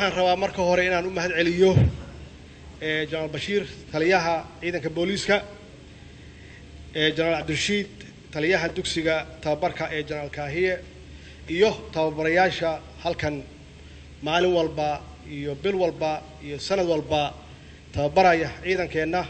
waxaan rabaa marka hore inaan u mahad celiyo jenaraal bashiir taliyaha ciidanka booliiska jenaraal cabdirashiid taliyaha dugsiga tababarka ee jenaraal kaahiye iyo tababarayaasha halkan maalin walba iyo bil walba iyo sanad walba tababaraya ciidankeenna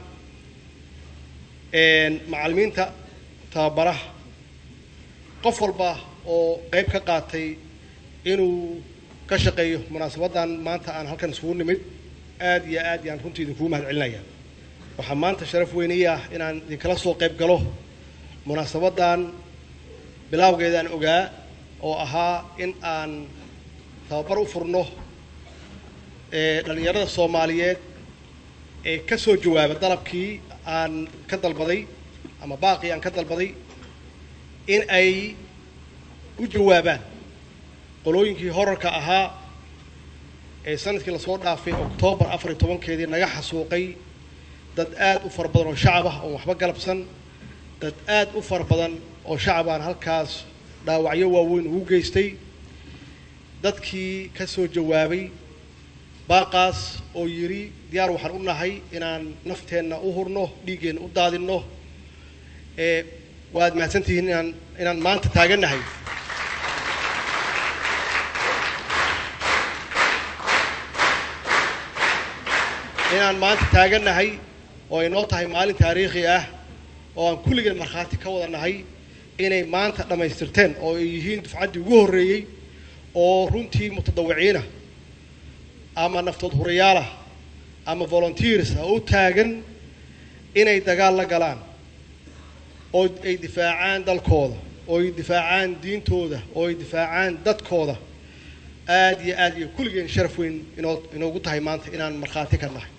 macallimiinta tababaraha qof walba oo qayb ka qaatay inuu ka shaqeeyo munaasabaddan maanta aan halkan isugu nimid aad iyo aad yaan runtii idinkugu mahad celinaya waxaa maanta sharaf weynii ah inaan idinkala soo qayb galo munaasabaddan bilaawgeedaan ogaa oo ahaa in aan tababar u furno dhalinyarada soomaaliyeed ee ka soo jawaaba dalabkii aan ka dalbaday ama baaqii aan ka dalbaday in ay u jawaabaan qolooyinkii horarka ahaa ee sanadkii lasoo dhaafay oktoobar afar iyo tobankeedii naga xasuuqay dad aad u fara badan oo shacab ah oon waxba galabsan dad aad u fara badan oo shacabaan halkaas dhaawacyo waaweyn ugu geystay dadkii ka soo jawaabay baaqaas oo yidhi diyaar waxaan u nahay inaan nafteenna u hurno dhiiggeenna u daadinno ee waad mahadsantihiin inaan inaan maanta taagannahay inaan maanta taagannahay oo ay noo tahay maalin taariikhi ah oo aan kulligeen markhaati ka wada nahay inay maanta dhammaystirteen oo ay yihiin dufcaddii ugu horreeyey oo runtii mutadawiciinah ama naftood hurayaalah ama volunteers ah u taagan inay dagaal la galaan oo ay difaacaan dalkooda oo ay difaacaan diintooda oo ay difaacaan dadkooda aad iyo aad iyo kulligeen sharaf weyn inoo inoogu tahay maanta inaan markhaati ka nahay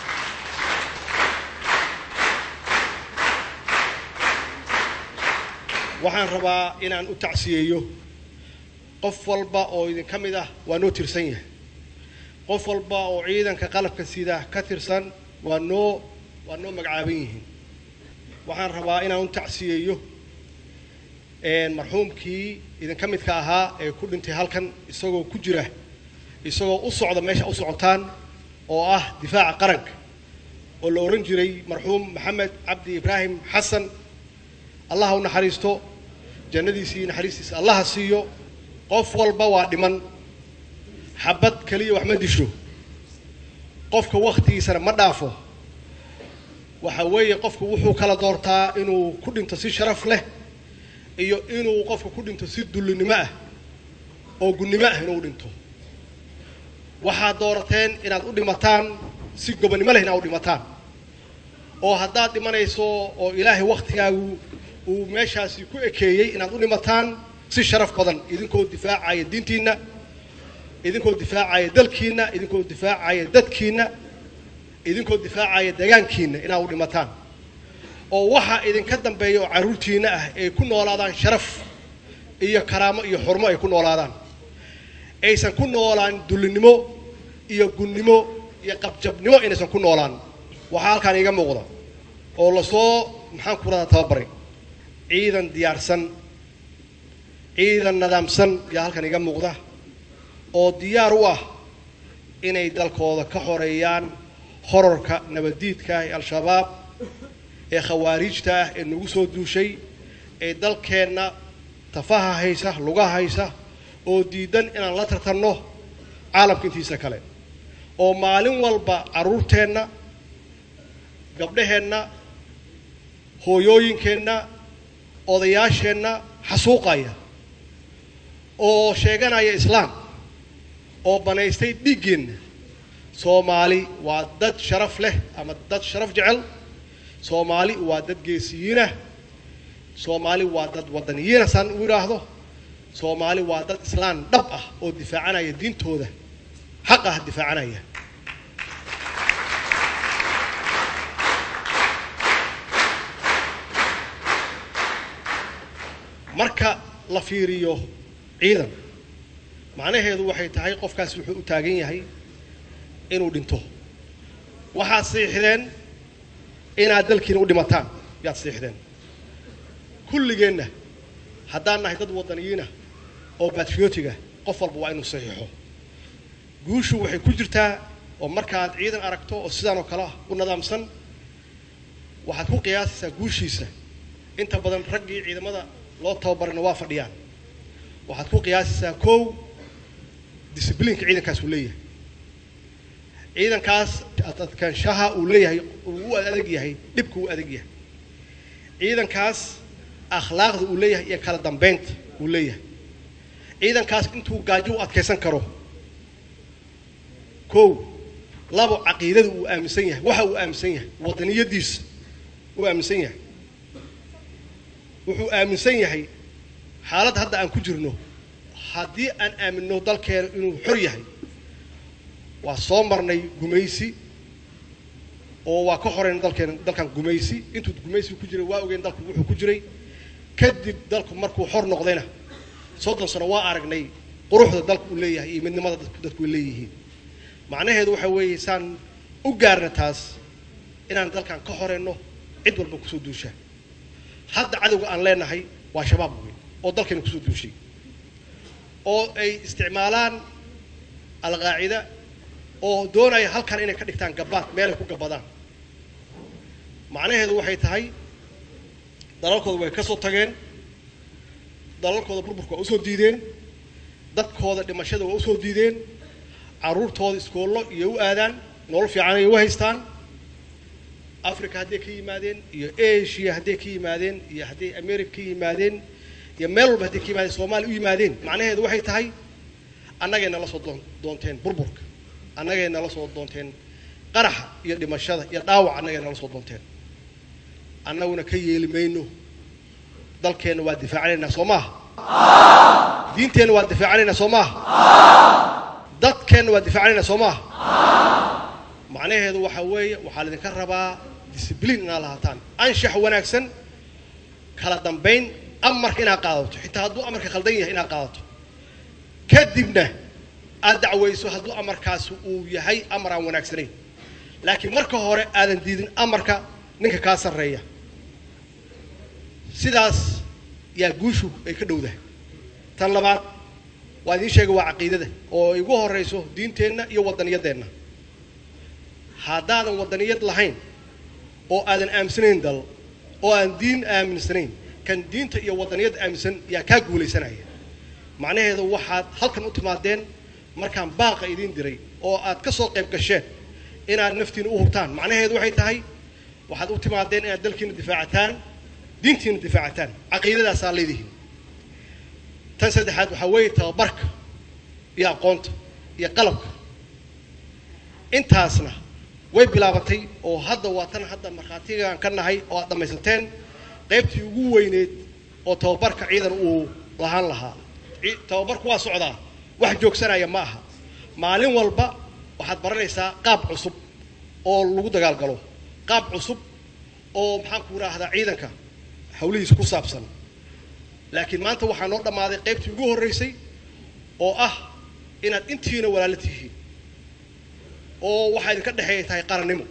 waxaan rabaa inaan u tacsiyeeyo qof walba oo idin ka mid ah waa noo tirsan yahay qof walba oo ciidanka qalabka sida ka tirsan waa noo waa noo magacaaban yihiin waxaan rabaa inaan u tacsiyeeyo marxuumkii idinka midka ahaa ee ku dhintay halkan isagoo ku jira isagoo u socda meesha u socotaan oo ah difaaca qaranka oo la odhan jiray marxuum maxamed cabdi ibraahim xasan allaha u naxariisto jannadiisii naxariistiisa allaha siiyo qof walba waa dhiman xabad keliya wax ma disho qofka wakhtigiisana ma dhaafo waxa weeye qofku wuxuu kala doortaa inuu ku dhinto si sharaf leh iyo inuu qofka ku dhinto si dullinimo ah oo gunnimo ah inuu dhinto waxaad doorateen inaad u dhimataan si gobonnimo leh inaad u dhimataan oo haddaad dhimanayso oo ilaahay wakhtigaagu uu meeshaasi ku ekeeyey inaad u dhimataan si sharaf badan idinkoo difaacaya diintiinna idinkoo difaacaya dalkiinna idinkoo difaacaya dadkiinna idinkoo difaacaya deegaankiinna inaad u dhimataan oo waxa idinka dambeeya oo carruurtiinna ah ay ku noolaadaan sharaf iyo karaamo iyo xurmo ay ku noolaadaan aysan ku noolaan dullinimo iyo gunnimo iyo qabjabnimo inaysan ku noolaan waxaa halkaan iiga muuqda oo lasoo maxaan ku radaa tababaray ciidan diyaarsan ciidan nadaamsan yaa halkan iga muuqda oo diyaar u ah inay dalkooda ka xoreeyaan horarka nabaddiidka ah ee al-shabaab ee khawaariijta ah ee nagu soo duushay ee dalkeenna tafaha haysa lugaha haysa oo diidan inaan la tartanno caalamka intiisa kale oo maalin walba carruurteenna gabdhaheenna hooyooyinkeenna odayaasheenna xasuuqaya oo sheeganaya islaam oo banaystay dhiiggeenna soomaali waa dad sharaf leh ama dad sharaf jecel soomaali waa dad geesiyiinah soomaali waa dad wadaniyiina saan u idhaahdo soomaali waa dad islaan dhab ah oo difaacanaya diintooda xaq ah difaacanaya marka la fiiriyo ciidan macnaheedu waxay tahay qofkaas wuxuu u taagan yahay inuu dhinto waxaad siixdeen inaad dalkiina u dhimataan yaad siixdeen kulligeenna haddaan nahay dad wadaniyiinah oo batriotiga qof walba waa inuu saxiixo guushu waxay ku jirtaa oo markaad ciidan aragto oo sidaan oo kale ah u nidaamsan waxaad ku qiyaasaysaa guushiisa inta badan raggii ciidamada loo tababarayna waa fadhiyaan waxaad ku qiyaasaysaa kow discibliinka ciidankaas uu leeyahay ciidankaas adkaanshaha uu leeyahay uu u adag yahay dhibka uu adag yahay ciidankaas akhlaaqda uu leeyahay iyo kala dambeynta uu leeyahay ciidankaas intuu gaajo u adkaysan karo kow labo caqiidada uu aaminsan yahay waxa uu aaminsan yahay wadaniyadiisa uu aaminsan yahay wuxuu aaminsan yahay xaaladda hadda aan ku jirno haddii aan aaminno dalkeena inuu xor yahay waa soo marnay gumaysi oo waa ka horeyna dalkeena dalkan gumaysi intuu gumaysigu ku jiray waa ogeyn dalku wuxuu ku jiray kadib dalku markuu xor noqdayna soddon sano waa aragnay quruxda dalku uu leeyahay iyo midnimada dadku ay leeyihiin macnaheedu waxa weeye saan u gaarna taas inaan dalkan ka horeyno cid walba kusoo duusha hadda cadowga aan leenahay waa shabaab weyn oo dalkeena kusoo duushay oo ay isticmaalaan alqaacida oo doonaya halkan inay ka dhigtaan gabaad meelay ku gabadaan macnaheedu waxay tahay dalalkooda way ka soo tageen dalalkooda burburka waa usoo diideen dadkooda dhimashada waa usoo diideen carruurtooda iskoollo iyo u aadaan nolol fiican ay u haystaan africa hadday ka yimaadeen iyo asia hadday ka yimaadeen iyo hadday america ka yimaadeen iyo meel walba hadday ka yimaadeen soomaaliya u yimaadeen macnaheedu waxay tahay annagay nala soo doon doonteen burburka annagay nala soo doonteen qaraxa iyo dhimashada iyo dhaawac annagay nala soo doonteen annaguna ka yeeli mayno dalkeenna waa difaacanaynaa soo maaha diinteenna waa difaacanaynaa soo maaha dadkeenna waa difaacanaynaa soo maaha macnaheedu waxa weeye waxaa laydinka rabaa discibliin inaad lahaataan anshax wanaagsan kala dambayn amarka inaad qaadato xitaa hadduu amarka khaldan yahay inaad qaadato kadibna aad dacwayso hadduu amarkaasi uu yahay amar aan wanaagsanayn laakiin marka hore aadan diidin amarka ninka kaa sarreeya sidaas yaa guushu ay ka dhowdahay tan labaad waa idiin sheegay waa caqiidada oo ay ugu horrayso diinteenna iyo waddaniyadeenna haddaadan waddaniyad lahayn oo aadan aaminsanayn dal oo aan diin aaminsanayn kan diinta iyo waddaniyadda aaminsan yaa kaa guulaysanaya macnaheedu waxaad halkan u timaadeen markaan baaqa idiin diray oo aad ka soo qayb gasheen inaad naftiina u hubtaan macnaheedu waxay tahay waxaad u timaadeen inaad dalkiina difaacataan diintiina difaacataan caqiidadaasaa leedihiin tan saddexaad waxaa weeye tababarka iyo aqoonta iyo qalabka intaasna way bilaabatay oo hadda waa tan hadda markhaatigaan ka nahay oo aad dhammaysateen qaybtii ugu weyneed oo tababarka ciidan uu lahaan lahaa tababarku waa socdaa wax joogsanaya ma aha maalin walba waxaad baranaysaa qaab cusub oo lagu dagaalgalo qaab cusub oo maxaan ku idhaahdaa ciidanka hawlihiisa ku saabsan laakiin maanta waxaa noo dhammaaday qaybtii ugu horraysay oo ah inaad intiina walaalo tihiin oo waxaa idinka dhexeeya tahay qarannimo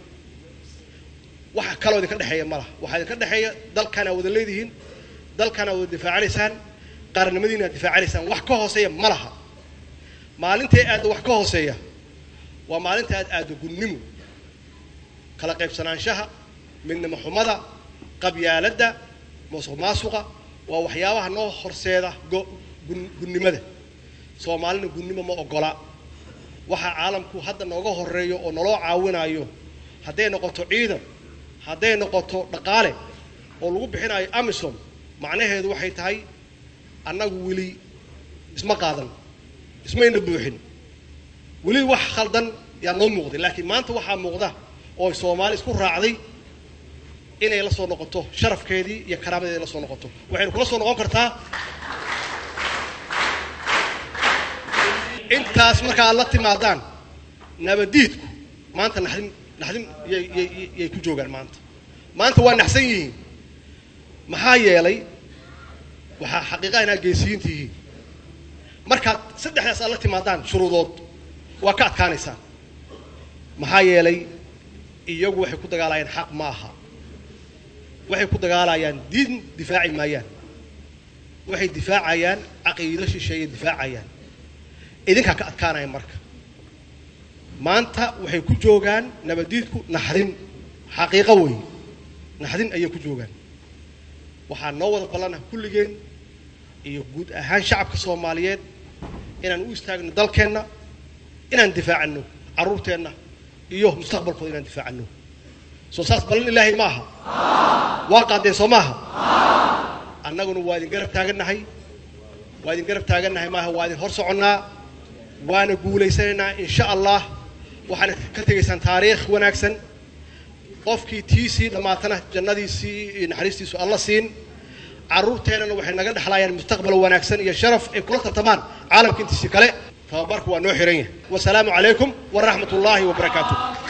waxa kaloo idinka dhexeeya ma laha waxaa idinka dhexeeya dalkaana wada leedihiin dalkaana wada difaacanaysaan qarannimadiina aad difaacanaysaan wax ka hooseeya ma laha maalintay aadda wax ka hooseeya waa maalinta aad aaddo gunnimo kala qaybsanaanshaha midnimo xumada qabyaaladda musuq maasuqa waa waxyaabaha noo horseeda gunnimada soomaalina gunnimo ma ogola waxaa caalamku hadda nooga horeeyo oo naloo caawinayo hadday noqoto ciidan hadday noqoto dhaqaale oo lagu bixinayo amisom macnaheedu waxay tahay annagu weli isma qaadan ismayna buuxin weli wax khaldan yaa noo muuqday laakiin maanta waxaa muuqda oo soomaali isku raacday inay la soo noqoto sharafkeedii iyo karaamadeedii la soo noqoto waxaynu kula soo noqon kartaa intaas marka aad la timaadaan nabadiidku maanta naxdin naxdin yay yay yay ku joogaan maanta maanta waa naxsan yihiin maxaa yeelay waxaa xaqiiqaa inaad geesiyiin tihiin markaad saddexdaas aad la timaadaan shuruudood waa ka adkaanaysaan maxaa yeelay iyagu waxay ku dagaalayaan xaq ma aha waxay ku dagaalayaan diin difaaci maayaan waxay difaacayaan caqiido shisheeye difaacayaan idinkaa ka adkaanaya marka maanta waxay ku joogaan nabadiidku naxdin xaqiiqo weeye naxdin ayay ku joogaan waxaa noo wada ballanah kulligeen iyo guud ahaan shacabka soomaaliyeed inaan u istaagno dalkeenna inaan difaacano carruurteenna iyo mustaqbalkooda inaan difaacano soo saas ballan ilaahay ma aha waa qaadeen soo maaha annaguna waa idin garab taagannahay waa idin garab taagannahay maaha waa idin hor soconnaa waana guulaysanaynaa insha allah waxaana ka tegaysaan taariikh wanaagsan qofkii tiisii dhammaatana jannadiisii iyo naxariistiisu alla siin carruurteennana waxay naga dhexlaayaan mustaqbal wanaagsan iyo sharaf ay kula tartamaan caalamka intiisii kale tababarku waa noo xiran yahay wasalaamu calaykum waraxmat ullaahi wabarakaatuh